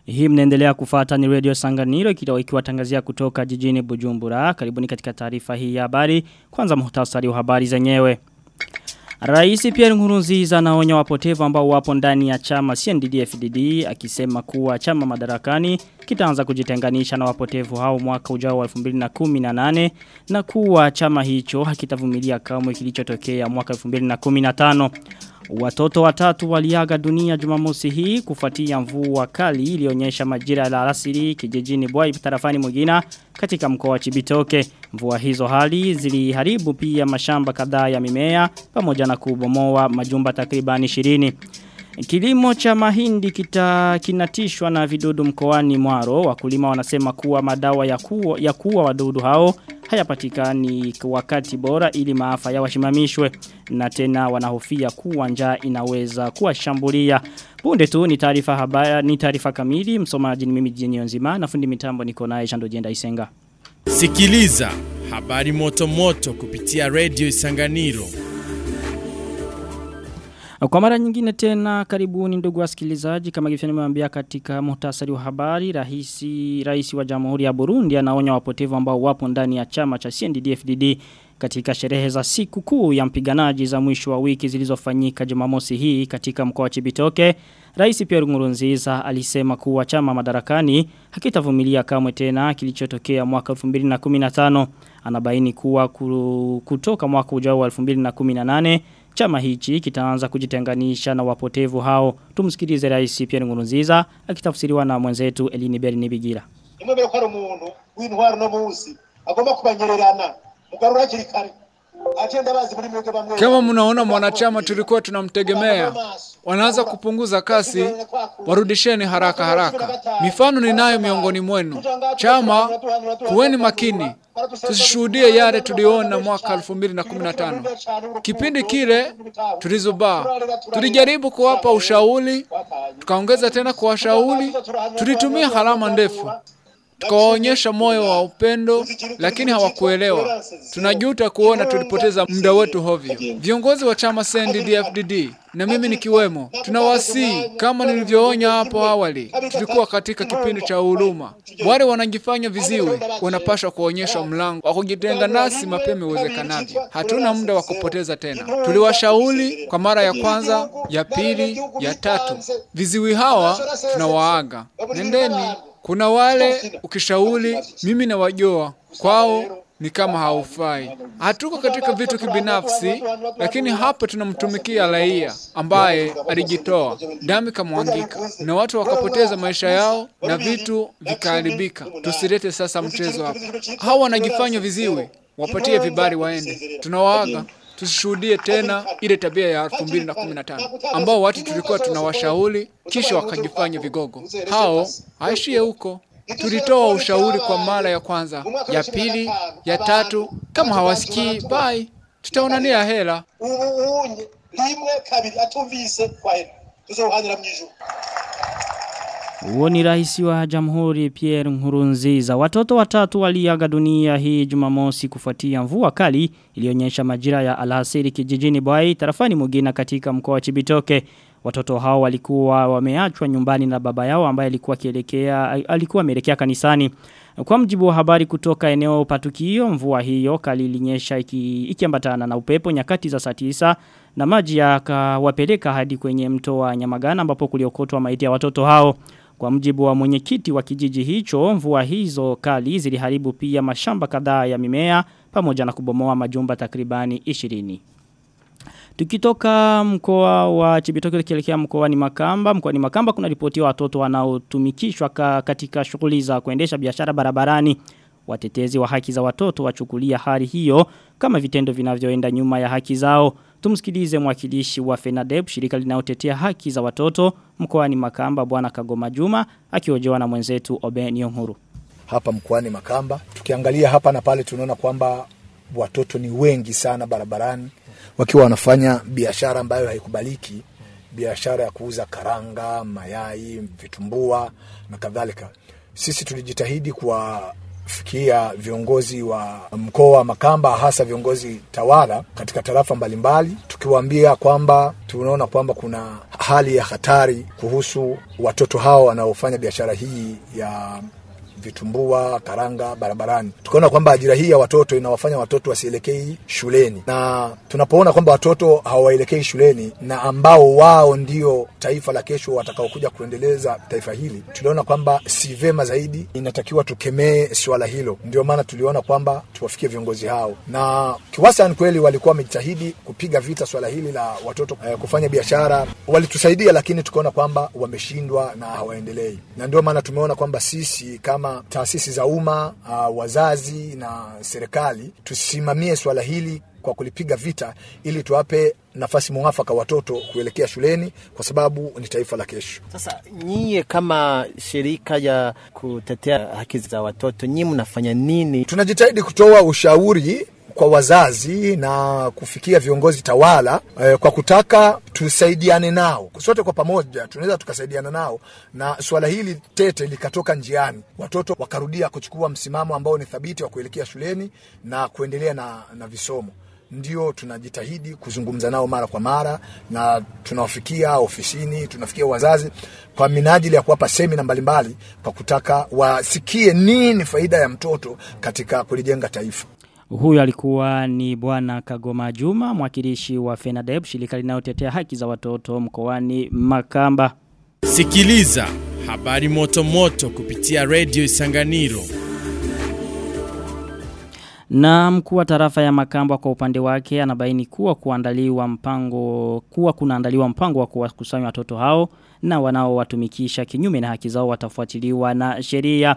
Hii mnaendelea kufata ni Radio Sanganiro ikiwatangazia kutoka jijini Bujumbura. Karibuni katika taarifa hii ya habari. Kwanza muhtasari wa habari zenyewe. Raisi Pierre Nkurunziza anaonya wapotevu ambao wapo ndani ya chama CNDD-FDD akisema kuwa chama madarakani kitaanza kujitenganisha na wapotevu hao mwaka ujao wa 2018 na kuwa chama hicho hakitavumilia kamwe kilichotokea mwaka 2015. Watoto watatu waliaga dunia Jumamosi hii kufuatia mvua kali ilionyesha majira ya alasiri kijijini Bwai tarafani Mugina katika mkoa wa Chibitoke. Mvua hizo hali ziliharibu pia mashamba kadhaa ya mimea pamoja na kubomoa majumba takriban 20. Kilimo cha mahindi kita kinatishwa na vidudu mkoani Mwaro. Wakulima wanasema kuwa madawa ya kuwa, ya kuwa wadudu hao hayapatikani wakati bora ili maafa ya washimamishwe na tena wanahofia kuwa njaa inaweza kuwashambulia. Punde tu ni taarifa habaya ni taarifa kamili msomaji ni mimi jini nzima na fundi mitambo niko naye Shando Jenda Isenga. Sikiliza habari moto moto kupitia Radio Isanganiro. Kwa mara nyingine tena karibuni ndugu wasikilizaji kama gifia nimeambia katika muhtasari wa habari rahisi rais wa Jamhuri ya Burundi anaonya wapotevu ambao wapo ndani ya chama cha CNDD-FDD katika sherehe za siku kuu ya mpiganaji za mwisho wa wiki zilizofanyika Jumamosi hii katika mkoa wa Chibitoke Rais Pierre Nkurunziza alisema kuwa chama madarakani hakitavumilia kamwe tena kilichotokea mwaka 2015 anabaini kuwa kutoka mwaka ujao wa 2018 chama hichi kitaanza kujitenganisha na wapotevu hao tumsikilize rais Pierre Nkurunziza akitafsiriwa na mwenzetu Elini Beri Nibigira Nimwe ko ari umuntu w'intwaro no munsi agomba kubanyererana mugarura hakiri kare kama mnaona mwanachama tulikuwa tunamtegemea wanaanza kupunguza kasi warudisheni haraka haraka mifano ninayo miongoni mwenu chama kuweni makini tusishuhudie yale tuliona mwaka 2015 kipindi kile tulizubaa tulijaribu kuwapa ushauri tukaongeza tena kuwashauri tulitumia harama ndefu tukawaonyesha moyo wa upendo lakini hawakuelewa tunajuta kuona tulipoteza muda wetu hovyo viongozi wa chama CNDD-FDD na mimi nikiwemo tunawasii kama nilivyoonya hapo awali tulikuwa katika kipindi cha huruma wale wanajifanya viziwi wanapaswa kuonyesha mlango wa kujitenga nasi mapema iwezekanavyo hatuna muda wa kupoteza tena tuliwashauri kwa mara ya kwanza ya pili ya tatu viziwi hawa tunawaaga nendeni kuna wale ukishauri mimi na wajoa kwao ni kama haufai. Hatuko katika vitu kibinafsi, lakini hapa tunamtumikia raia ambaye alijitoa, damu kamwangika, na watu wakapoteza maisha yao na vitu vikaharibika. Tusilete sasa mchezo hapa. Hao wanajifanya viziwi, wapatie vibali waende. Tunawaaga tusishuhudie tena ile tabia ya 2015 ambao watu tulikuwa tunawashauri kisha wakajifanya vigogo. Hao haishie huko. Tulitoa ushauri kwa mara ya kwanza, ya pili, ya tatu. Kama hawasikii, bye, tutaonania hela. Uunye rimwe kabiri atumvise kwa hela. Tuzohanira mwijuru. Uo ni rais wa jamhuri Pierre Nkurunziza. Watoto watatu waliaga dunia hii jumamosi kufuatia mvua kali ilionyesha majira ya alasiri kijijini Bwai tarafani Mugina katika mkoa wa Chibitoke. Watoto hao walikuwa wameachwa nyumbani na baba yao ambaye alikuwa kielekea alikuwa ameelekea kanisani. Kwa mjibu wa habari kutoka eneo patukio mvua hiyo kali ilinyesha ikiambatana iki na upepo nyakati za saa tisa na maji yakawapeleka hadi kwenye mto wa Nyamagana ambapo kuliokotwa maiti ya watoto hao. Kwa mjibu wa mwenyekiti wa kijiji hicho, mvua hizo kali ziliharibu pia mashamba kadhaa ya mimea pamoja na kubomoa majumba takribani 20. Tukitoka mkoa wa Chibitoke tukielekea mkoa ni Makamba, mkoa ni Makamba kuna ripoti watoto wanaotumikishwa ka, katika shughuli za kuendesha biashara barabarani. Watetezi wa haki za watoto wachukulia hali hiyo kama vitendo vinavyoenda nyuma ya haki zao. Tumsikilize mwakilishi wa FENADEB shirika linalotetea haki za watoto mkoani Makamba bwana Kagoma Juma akiojewa na mwenzetu Oben Yonhuru. Hapa mkoani Makamba tukiangalia hapa na pale tunaona kwamba watoto ni wengi sana barabarani wakiwa wanafanya biashara ambayo haikubaliki, biashara ya kuuza karanga, mayai, vitumbua na kadhalika. Sisi tulijitahidi kuwafikia viongozi wa mkoa wa Makamba, hasa viongozi tawala katika tarafa mbalimbali, tukiwaambia kwamba tunaona kwamba kuna hali ya hatari kuhusu watoto hao wanaofanya biashara hii ya vitumbua, karanga barabarani. Tukaona kwamba ajira hii ya watoto inawafanya watoto wasielekei shuleni, na tunapoona kwamba watoto hawaelekei shuleni na ambao wao ndio taifa la kesho watakaokuja kuendeleza taifa hili, tuliona kwamba si vema zaidi, inatakiwa tukemee swala hilo. Ndio maana tuliona kwamba tuwafikie viongozi hao, na kiwastani kweli walikuwa wamejitahidi kupiga vita swala hili la watoto eh, kufanya biashara. Walitusaidia, lakini tukaona kwamba wameshindwa na hawaendelei, na ndio maana tumeona kwamba sisi kama taasisi za umma uh, wazazi na serikali tusimamie swala hili kwa kulipiga vita ili tuwape nafasi mwafaka watoto kuelekea shuleni kwa sababu ni taifa la kesho. Sasa nyie kama shirika ya kutetea haki za watoto, nyie mnafanya nini? Tunajitahidi kutoa ushauri kwa wazazi na kufikia viongozi tawala eh, kwa kutaka tusaidiane nao sote kwa pamoja, tunaweza tukasaidiana nao na suala hili tete likatoka njiani, watoto wakarudia kuchukua msimamo ambao ni thabiti wa kuelekea shuleni na kuendelea na, na visomo. Ndio tunajitahidi kuzungumza nao mara kwa mara, na tunawafikia ofisini, tunafikia wazazi kwa minajili ya kuwapa semina mbalimbali kwa kutaka wasikie nini faida ya mtoto katika kulijenga taifa. Huyu alikuwa ni bwana Kagoma Juma, mwakilishi wa FENADEB, shirika linalotetea haki za watoto mkoani Makamba. Sikiliza habari moto moto kupitia Radio Isanganiro. Na mkuu wa tarafa ya Makamba kwa upande wake anabaini kuwa kuandaliwa mpango kuwa kunaandaliwa mpango wa kuwakusanya watoto hao na wanaowatumikisha kinyume na haki zao watafuatiliwa na sheria.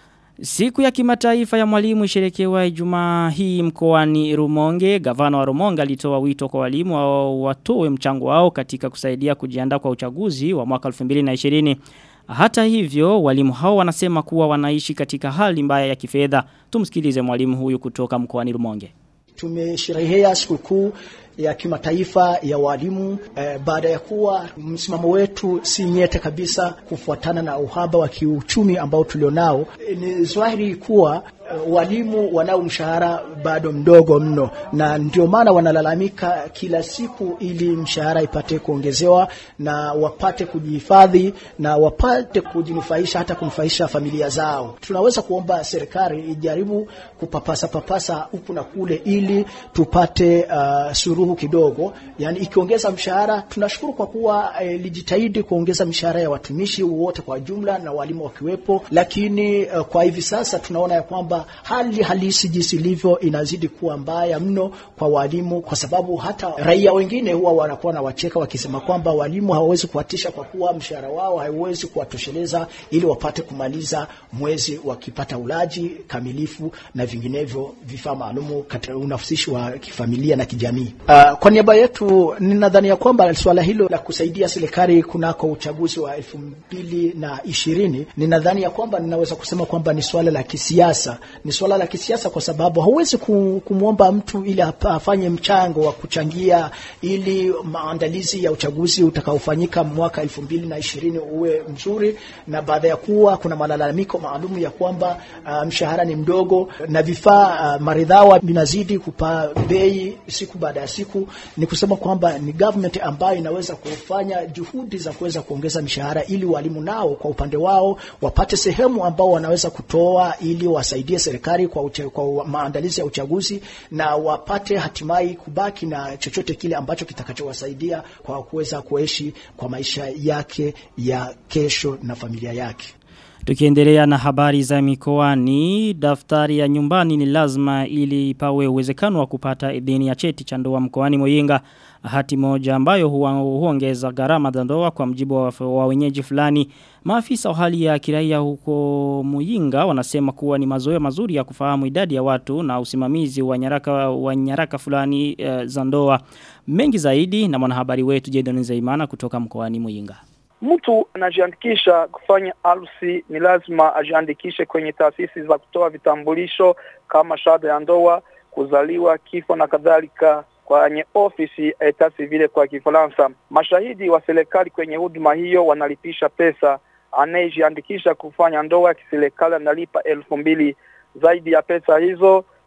Siku ya kimataifa ya mwalimu isherekewa Ijumaa hii mkoani Rumonge, gavana wa Rumonge alitoa wito kwa walimu wa watoe mchango wao katika kusaidia kujiandaa kwa uchaguzi wa mwaka 2020. Hata hivyo, walimu hao wanasema kuwa wanaishi katika hali mbaya ya kifedha. Tumsikilize mwalimu huyu kutoka mkoani Rumonge. Tumesherehea sikukuu ya kimataifa ya walimu eh, baada ya kuwa msimamo wetu si nyete kabisa kufuatana na uhaba wa kiuchumi ambao tulionao. E, ni dhahiri kuwa eh, walimu wanao mshahara bado mdogo mno, na ndio maana wanalalamika kila siku ili mshahara ipate kuongezewa na wapate kujihifadhi na wapate kujinufaisha hata kunufaisha familia zao. Tunaweza kuomba serikali ijaribu kupapasa papasa huku na kule ili tupate uh, suruhu kidogo, yani ikiongeza mshahara. Tunashukuru kwa kuwa eh, lijitahidi kuongeza mishahara ya watumishi wote kwa jumla na walimu wakiwepo, lakini uh, kwa hivi sasa tunaona ya kwamba hali halisi jinsi ilivyo inazidi kuwa mbaya mno kwa walimu, kwa sababu hata raia wengine huwa wanakuwa na wacheka wakisema kwamba walimu hawawezi kuwatisha kwa kuwa mshahara wao haiwezi kuwatosheleza ili wapate kumaliza mwezi wakipata ulaji kamilifu na vinginevyo vifaa maalumu katika unafusishi wa kifamilia na kijamii. Uh, kwa niaba yetu ninadhani ya kwamba swala hilo la kusaidia serikali kunako uchaguzi wa elfu mbili na ishirini ninadhani ya kwamba ninaweza kusema kwamba ni swala la kisiasa. Ni swala la kisiasa kwa sababu hauwezi kumwomba mtu ili afanye mchango wa kuchangia ili maandalizi ya uchaguzi utakaofanyika mwaka elfu mbili na ishirini uwe mzuri, na baada ya kuwa kuna malalamiko maalum ya kwamba uh, mshahara ni mdogo na vifaa uh, maridhawa vinazidi kupaa bei siku baada ya siku, ni kusema kwamba ni government ambayo inaweza kufanya juhudi za kuweza kuongeza mishahara ili walimu nao kwa upande wao wapate sehemu ambao wanaweza kutoa ili wasaidie serikali kwa, uche, kwa maandalizi ya uchaguzi na wapate hatimaye kubaki na chochote kile ambacho kitakachowasaidia kwa kuweza kuishi kwa maisha yake ya kesho na familia yake. Tukiendelea na habari za mikoani, daftari ya nyumbani ni lazima ili pawe uwezekano wa kupata idhini ya cheti cha ndoa mkoani Muyinga. Hati moja ambayo huongeza gharama za ndoa kwa mjibu wa, wa wenyeji fulani. Maafisa wa hali ya kiraia huko Muyinga wanasema kuwa ni mazoea mazuri ya kufahamu idadi ya watu na usimamizi wa nyaraka wa nyaraka fulani uh, za ndoa. Mengi zaidi na mwanahabari wetu Jedon Zeimana kutoka mkoani Muyinga. Mtu anajiandikisha kufanya harusi ni lazima ajiandikishe kwenye taasisi za kutoa vitambulisho kama shahada ya ndoa, kuzaliwa, kifo na kadhalika kwenye ofisi etat civile kwa Kifaransa. Mashahidi wa serikali kwenye huduma hiyo wanalipisha pesa. Anayejiandikisha kufanya ndoa kiserikali analipa elfu mbili. Zaidi ya pesa hizo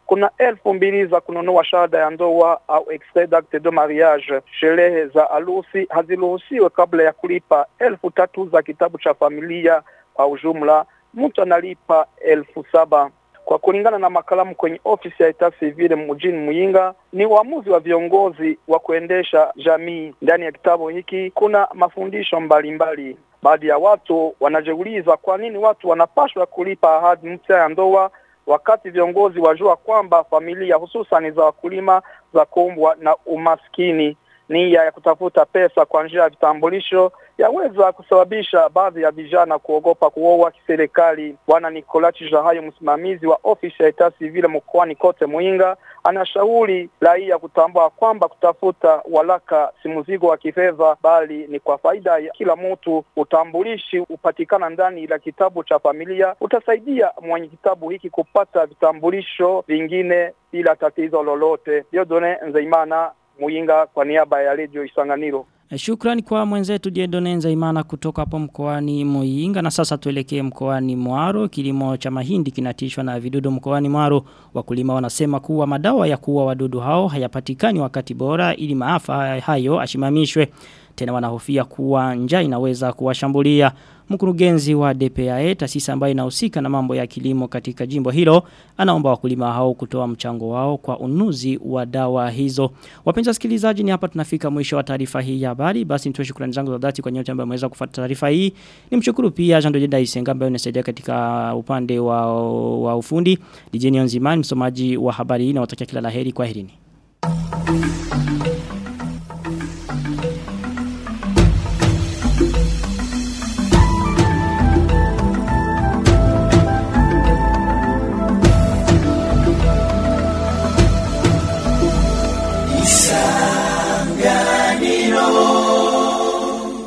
kuna elfu mbili za kununua shahada ya ndoa au extrait d'acte de mariage. Sherehe za harusi haziruhusiwe kabla ya kulipa elfu tatu za kitabu cha familia. Kwa ujumla mtu analipa elfu saba kwa kulingana na makalamu kwenye ofisi ya Etat Civil mjini Muyinga, ni uamuzi wa viongozi wa kuendesha jamii. Ndani ya kitabu hiki kuna mafundisho mbalimbali. Baadhi ya watu wanajiuliza kwa nini watu wanapaswa kulipa ahadi mpya ya ndoa wakati viongozi wajua kwamba familia hususan za wakulima za kumbwa na umaskini. Nia ya kutafuta pesa kwa njia ya vitambulisho yaweza kusababisha baadhi ya vijana kuogopa kuoa kiserikali. Bwana Nikolachi Jahayo, msimamizi wa ofisi ya Etat Civil mkoani kote Muinga, anashauri raia kutambua kwamba kutafuta walaka si mzigo wa kifedha, bali ni kwa faida ya kila mtu. Utambulishi upatikana ndani la kitabu cha familia, utasaidia mwenye kitabu hiki kupata vitambulisho vingine bila tatizo lolote. Diodone Nzeimana, Muinga, kwa niaba ya Radio Isanganiro. Shukrani kwa mwenzetu Jedone Nzaimana kutoka hapo mkoani Muyinga na sasa tuelekee mkoani Mwaro kilimo cha mahindi kinatishwa na vidudu mkoani Mwaro wakulima wanasema kuwa madawa ya kuua wadudu hao hayapatikani wakati bora ili maafa hayo ashimamishwe tena wanahofia kuwa njaa inaweza kuwashambulia mkurugenzi wa DPAE taasisi ambayo inahusika na mambo ya kilimo katika jimbo hilo anaomba wakulima hao kutoa mchango wao kwa unuzi wa dawa hizo wapenzi wasikilizaji ni hapa tunafika mwisho wa taarifa hii ya habari basi nitoe shukrani zangu za dhati kwa nyote ambao mmeweza kufuata taarifa hii nimshukuru pia Jean Dojeda Isenga ambaye anasaidia katika upande wa, wa ufundi DJ Nzimani msomaji wa habari hii na watakia kila laheri kwa herini